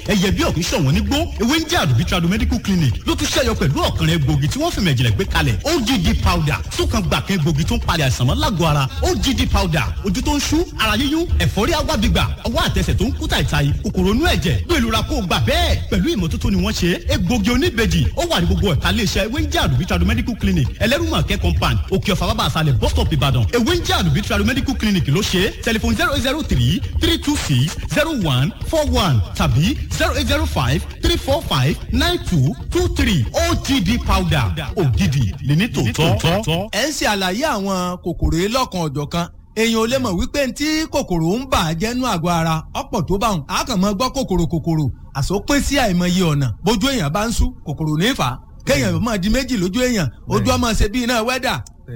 ẹyẹ bí ọ̀kún ṣọ̀wọ́n nígbó ewé ń jẹ́ àdùbí tradu medical clinic ló tún ṣẹ́yọ pẹ̀lú ọ̀kànrẹ́ egbògi tí wọ́n fi mẹ̀jìnlẹ̀ gbé kalẹ̀ OGD powder sókan gbàkẹ́ egbògi tó ń palẹ̀ àìsàn mọ́ lágọ̀ọ́ ara OGD powder ojú tó ń ṣú ara yíyún ẹ̀fọ́rí agbábígbà ọwọ́ àtẹsẹ̀ tó ń kú tàìtàì kòkòrò inú ẹ̀jẹ̀ gbé ìlú ra kó o gbà bẹ́ẹ̀ pẹ̀lú ìmọ́tótó ni wọ́n ṣe egbògi oníbejì ó wà ní gbogbo ẹ̀ka iléeṣẹ́ ewé ń jẹ́ àdùbí tradu medical clinic ẹlẹ́rùmọ̀kẹ́ compound òkè ọ̀fà bàbá àṣàlẹ̀ bus stop ìbàdàn ewé ń jẹ́ àdùbí tradu medical clinic ló ṣe tẹlifon zero eight zero three three two six zero one four one tàbí zero eight zero five three four five nine two two three OGD powder ògidì ní tòótọ́. ẹ ń ṣe àlàyé àwọn kòkòrò yìí lọ́kan ọ̀jọ̀kan èèyàn ò lè mọ̀ wípé ntí kòkòrò ń bà á jẹ́nu àgọ́ ara ọ̀pọ̀ tó bá wọn a kàn mọ́ gbọ́ kòkòrò kòkòrò àsopín sí àìmọye ọ̀nà bójú èèyàn bá ń sú kòkòrò ní fà á kéèyàn máa di méjì lójú èèyàn ojú ọmọ ṣe bí iná wẹ́dà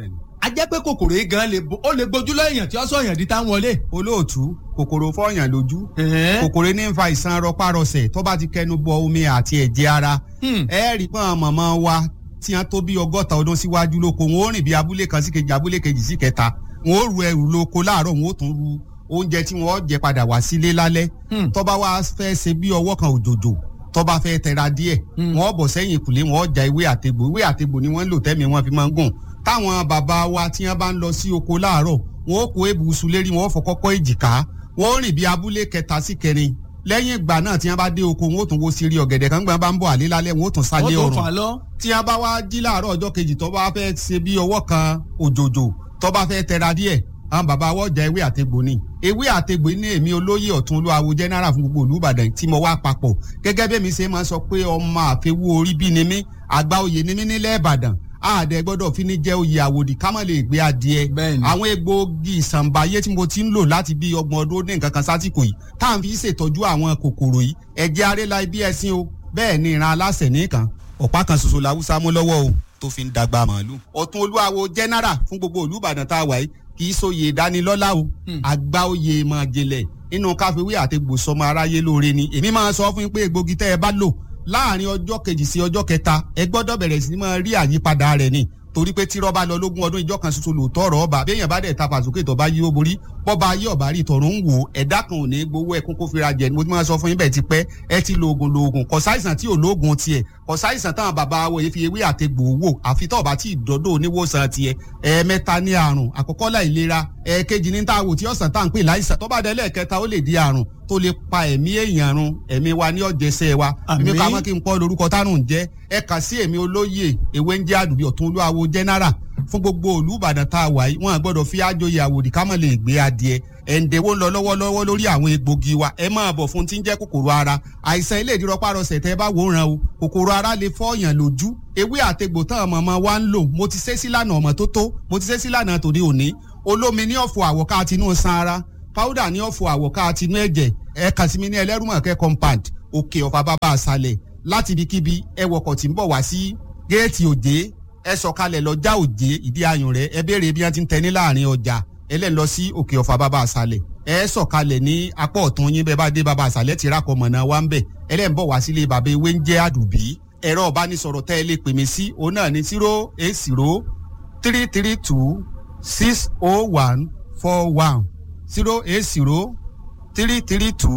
a jẹ́ pé kòkòrò yìí gan ó lè gbójú lọ èèyàn tí ó sọ èèyàn di táwọn wọlé. olóòtú kòkòrò fọyàn lójú kòkòrò ní ń fa ìsan rọpárọsẹ̀ tó bá ti kẹnu bọ omi àti ẹ̀jẹ̀ ara ẹ rí pọ́n mọ̀mọ́ wa tí wọ́n tó bí ọgọ́ta ọdún síwájú lóko wọn ó rìn bí abúlé kan sí kejì abúlé kejì sí kẹta wọn ó ru ẹrù lóko láàárọ̀ wọn ó tún ru oúnjẹ tí wọn ó jẹ padà wá sílé lálẹ́ tó bá wá fẹ́ ṣe bí ọwọ́ kan òjòjò tó bá fẹ́ tẹra díẹ̀ wọn ó bọ̀ sẹ́yìn ìkùlé wọn ó ja ewé àtegbò ewé àtegbò ni wọ́n ń lò tẹ́mi wọn fi máa ń gùn táwọn bàbá wa tí wọ́n bá ń lọ sí oko láàárọ̀ wọn ó kó ebùsùn lérí wọn ó fọ kọ́kọ́ èjìká wọn ó rìn bí abúlé kẹta sí kẹrin lẹ́yìn ìgbà náà tí wọ́n bá dé oko wọn ó tún wo sírí ọ̀gẹ̀dẹ̀ kan gbọ́n bá ń bọ̀ àlé lálẹ́ wọn ó tún sálé ọ̀rùn tí wọ́n bá wá jí láàárọ̀ ọjọ́ kejì tó bá fẹ́ ṣe bí ọwọ́ kan òjòjò tó bá fẹ́ tẹra díẹ̀ àwọn bàbá wọ́n jẹ ewé àtegbò ni ewé àtegbò ní èmi olóyè ọ̀tún olúwawo general fún gbogbo olùbàdàn tí mo wá papọ̀ gẹ́gẹ́ bí mi ṣe máa sọ pé ọmọ àfẹwú orí bí ni mí àgbà oyè ni mí nílẹ̀ ìbàdàn àdẹ gbọ́dọ̀ fi ní jẹ́ oyè àwòdì ká má lè gbé adìẹ àwọn egbòogi ìsànbáyé tí mo ti ń lò láti bí ọgbọ̀n ọdún ní nǹkan kan sásìkò yìí tá à ń fi ṣètọ́jú àwọn kòkòrò yìí ẹ̀jẹ̀ arẹ́la ibi ẹ̀sìn o bẹ́ẹ̀ ni ìran aláṣẹ nìkan ọ̀pá kan ṣoṣo làwùsá mú lọ́wọ́ o tó fi ń dàgbà màálù. ọ̀tún olúwawo general fún gbogbo olùbàdàn tá a wà yìí kì í sóye ìdánilọ́lá o àgbà oyè máa jẹlẹ̀ nínú káfíwé àti gbòsọmọ aráyé lóore ni èmi máa sọ fún yín pé egbògi tẹ́ ẹ bá lò láàrin ọjọ́ kejì sí ọjọ́ kẹta ẹ gbọ́dọ̀ bẹ̀rẹ̀ sí máa rí àyípadà rẹ̀ ni torí pé tí rọ́bà lọ lógún ọdún ìjọ kan ṣoṣo lòótọ́ ọ̀rọ̀ ọba béèyàn bá dẹ̀ ta fàsókè tó bá yí ó borí bọ́ba ayé ọ̀bá rí tọ̀run ń wò ẹ̀dá kan ò ní gbowó ẹkún kó fira jẹ ni mo ti máa sọ fún yín bẹ́ẹ̀ ti pẹ́ ẹ ti lo oògùn lo oògùn kò sáìsàn tí ò lóògùn tiẹ̀ kò sáìsàn táwọn bàbá wo fi ewé àtegbò wò àfi tó bá tí ìdọ́dọ̀ oníwòsàn tiẹ̀ ẹ̀ẹ̀mẹ́ta ní àrùn àkọ́kọ́ láìlera ẹ̀ẹ̀kejì ní tá a wò tí ọ̀sán tá à ń pè láìsàn tó bá dé lẹ́ẹ̀kẹta ó lè di àrùn tó lè pa ẹ̀mí èèyàn run ẹ̀mí wa ní ọ̀jẹ̀sẹ̀ wa èmi kà mọ́ kí n pọ́ lórúkọ tárùn jẹ́ ẹ kà sí èmi olóyè ewé ń jẹ́ àdùbí ọ̀tún olúwawo general fún gbogbo olùbàdàn tá a wà yìí wọn gbọ́dọ̀ fi àjòyè àwòdì ká mọ̀ lè gbé adìẹ ẹ̀ǹdẹ̀wó ń lọ lọ́wọ́lọ́wọ́ lórí àwọn egbògi wa ẹ máa bọ̀ fún tí ń jẹ́ kòkòrò ara àìsàn ilé ìdírọ́párọsẹ̀ tẹ́ bá wòran o kòkòrò ara lè fọ́ọ̀yàn lójú ewé àtegbò tán ọmọ ọmọ wa ń lò mo ti ṣe sílànà ọmọ tó tó mo ti ṣe sílànà tòde òní olómi ní ọ̀fọ̀ àwọ̀ká tinú san ara powder ní ọ̀fọ̀ àwọ̀ká tinú ẹ̀jẹ̀ ẹ kàn sí mi ní ẹlẹ́rùmọ̀kẹ́ compound òkè ọ̀fà bàbá àṣàlẹ̀ láti ibikíbi ẹ wọkọ̀ tí ń bọ̀ wá sí géètì òjé ẹ sọ̀kalẹ̀ lọ́jà òjé ìdí ayùn rẹ̀ ẹ béèrè bí wọ́n ti ń tẹ ní láàrin ọjà ẹ lẹ́ lọ sí òkè ọ̀fà bàbá àṣàlẹ̀ ẹ sọ̀kalẹ̀ ní apá ọ̀tún yín bẹ́ẹ̀ bá dé bàbá àṣàlẹ̀ ti rákọ̀ mọ̀nà wa ń bẹ̀ ẹ lẹ́ ń bọ̀ wá sílé bàbá ewé ń jẹ́ àdùbí ẹ̀rọ ọ̀bánisọ̀rọ̀ tẹ́ ẹ lè pè mí sí òun náà ní zero eight zero three three two six oh one four one zero eight zero three three two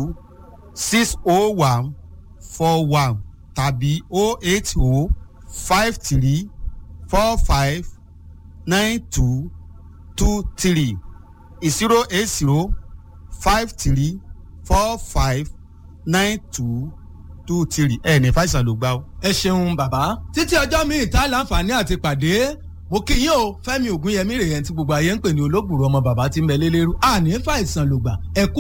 six oh one four one tàbí oh eight oh five three four five nine two two three zero eight zero five three four five nine two two three ẹ ní fàìsàn ló gbá o. ẹ ṣeun bàbá títí ọjọ́ mi ìta láǹfààní àti pàdé mo kí yín o fẹ́mi ògúnyẹmí rèé tí gbogbo ayé ń pè ní olóògbòrò ọmọ bàbá tí ń bẹ lélẹ́rú àní fàìsàn ló gbà ẹ kú.